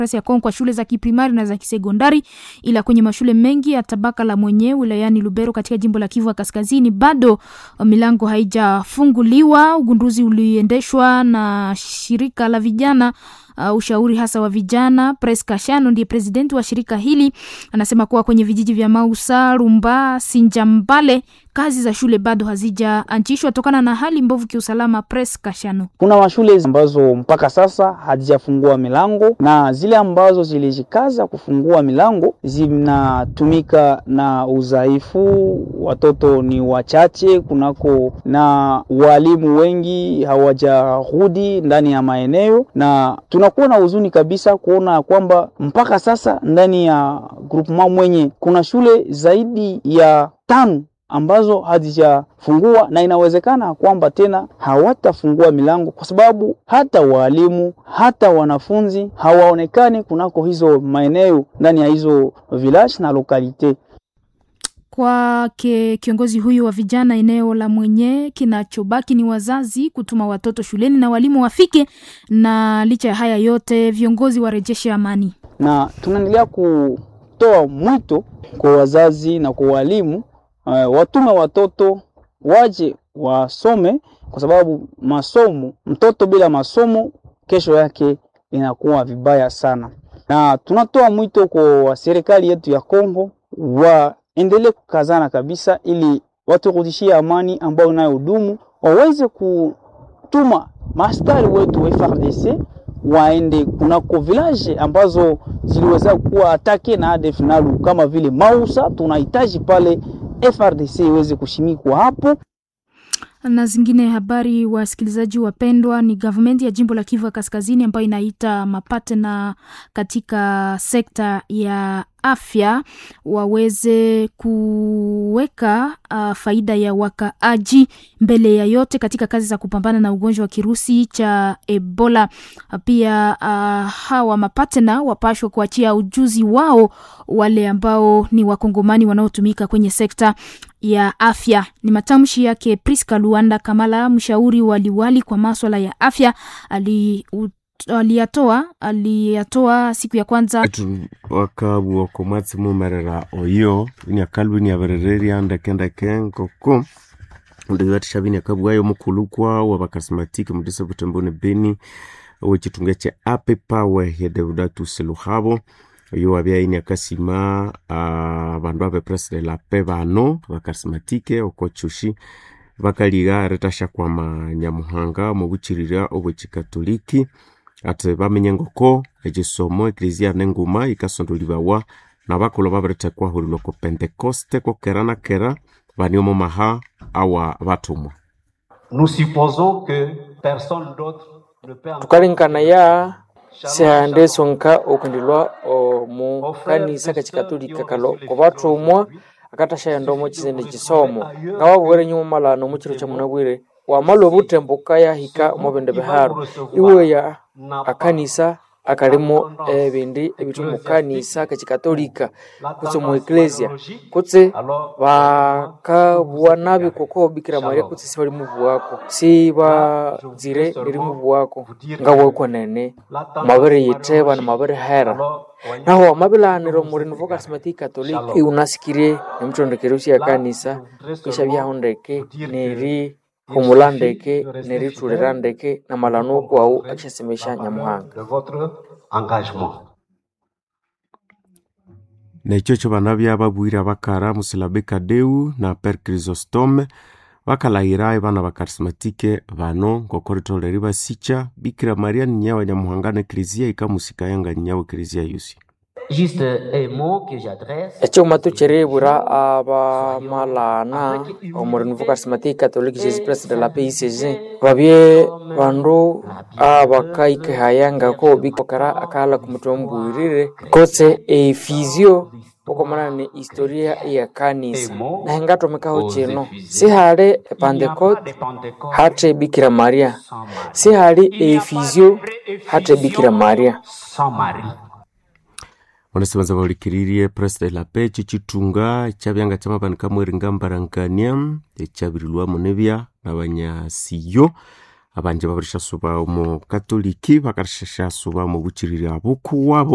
ya Kongo kwa shule za kiprimari na za kisekondari, ila kwenye mashule mengi ya tabaka la mwenye wilayani Lubero katika jimbo la Kivu ya Kaskazini bado milango haijafunguliwa. Ugunduzi uliendeshwa na shirika la vijana Uh, ushauri hasa wa vijana. Pres Kashano ndiye presidenti wa shirika hili, anasema kuwa kwenye vijiji vya Mausa, Rumba, Sinjambale kazi za shule bado hazijaanzishwa tokana na hali mbovu kiusalama. Pres Kashano: kuna mashule ambazo mpaka sasa hazijafungua milango na zile ambazo zilijikaza kufungua milango zinatumika na udhaifu, watoto ni wachache kunako, na walimu wengi hawajarudi ndani ya maeneo na tunakuwa na huzuni kabisa kuona kwamba mpaka sasa ndani ya groupement mwenye kuna shule zaidi ya tano ambazo hazijafungua na inawezekana kwamba tena hawatafungua milango kwa sababu hata walimu hata wanafunzi hawaonekani kunako hizo maeneo ndani ya hizo village na lokalite. Kwake kiongozi huyu wa vijana eneo la mwenye, kinachobaki ni wazazi kutuma watoto shuleni na walimu wafike, na licha ya haya yote viongozi warejeshe amani, na tunaendelea kutoa mwito kwa wazazi na kwa walimu uh, watume watoto waje wasome, kwa sababu masomo, mtoto bila masomo kesho yake inakuwa vibaya sana, na tunatoa mwito kwa serikali yetu ya Kongo wa endelee kukazana kabisa ili waturudishie amani ambayo inayodumu, waweze kutuma maaskari wetu wa FARDC waende kunako village ambazo ziliweza kuwa atake na ADF NALU kama vile Mausa. Tunahitaji pale FARDC iweze kushimikwa hapo na zingine habari. Wasikilizaji wapendwa, ni gavumenti ya jimbo la Kivu ya Kaskazini ambayo inaita mapatena katika sekta ya afya waweze kuweka uh, faida ya wakaaji mbele ya yote katika kazi za kupambana na ugonjwa wa kirusi cha Ebola. Pia uh, hawa mapatena wapashwa kuachia ujuzi wao wale ambao ni wakongomani wanaotumika kwenye sekta ya afya. Ni matamshi yake Priska Luanda Kamala, mshauri wa liwali kwa maswala ya afya ali aliyatoa aliyatoa siku ya kwanza wakabu wakomatsi mumerera oyo ini akalbu ni aberereria ndekendeke nkoko ndiwatisha bini akabu ayo mukulukwa wabakasimatiki mudisa butemboni beni wechitunga che ape pawe ya Deodatus Luhabo oyo wabya ini akasima uh, bandu abe president lape bano bakasimatike okochushi bakaliga retasha kwama nyamuhanga mu buchirira obwechikatoliki ati bamenye ngoko ekisomo eklezia nenguma ikasondolibawa na bakolo babiretekwa hurilwa ku pentekoste kokera na kera bani omo maha awa batumwa tukalinkanaya sihande sonka okundilwa omu kanisa kachikatolika kalo kobatumwa akatashaenda omo chisende chisomo nga wabwere nyuma malano muchiro cha munabwire wamala obutembuka yahika omu bindi biharu iweya akanisa akalimo ebindi ebitu mu kanisa kachikatolika kutse mu eklesia kutse bakabuwa nabi koko bikira maria kutse si bali mubuwako si bazire eri mubuwako nga weko nene mabere yiteba na mabere hera naho amabilaniro muri nuvo karismatiki katolika iunasikire emutondekero sia kanisa kisha byaho ndeke neri humula ndeke neritulira ndeke na malano kwau akishasemesha nyamuhanga nekyo kyo bana byababwire abakara musilabe kadeu na per chrysostome bakalahira ebana bakarismatike bano ngoko ritolere basicha bikira maria ninyawa nyamuhanga ne eklezia ikamusika yanga ninyawa eklezia yusi ekyoma tukirebura abamalana omurinuvu karismatiki katoliki jesus president la picg babye bandu abakaikehayangako bikokara akala kumutwe mubwirire kotse efizio okomana ni historia ya kanisa nahenga tomekaho kino sihali epantecote hate bikira maria sihali efizio hate bikira maria onesibanza baulikiririe president lape chichitunga ekyabyanga kyamabanika mweringa mbarangania ekyabirilwamu nebya nabanyasiyo abanje babarishasuba omu katoliki bakarishashasuba mu buchiriri abukuwabo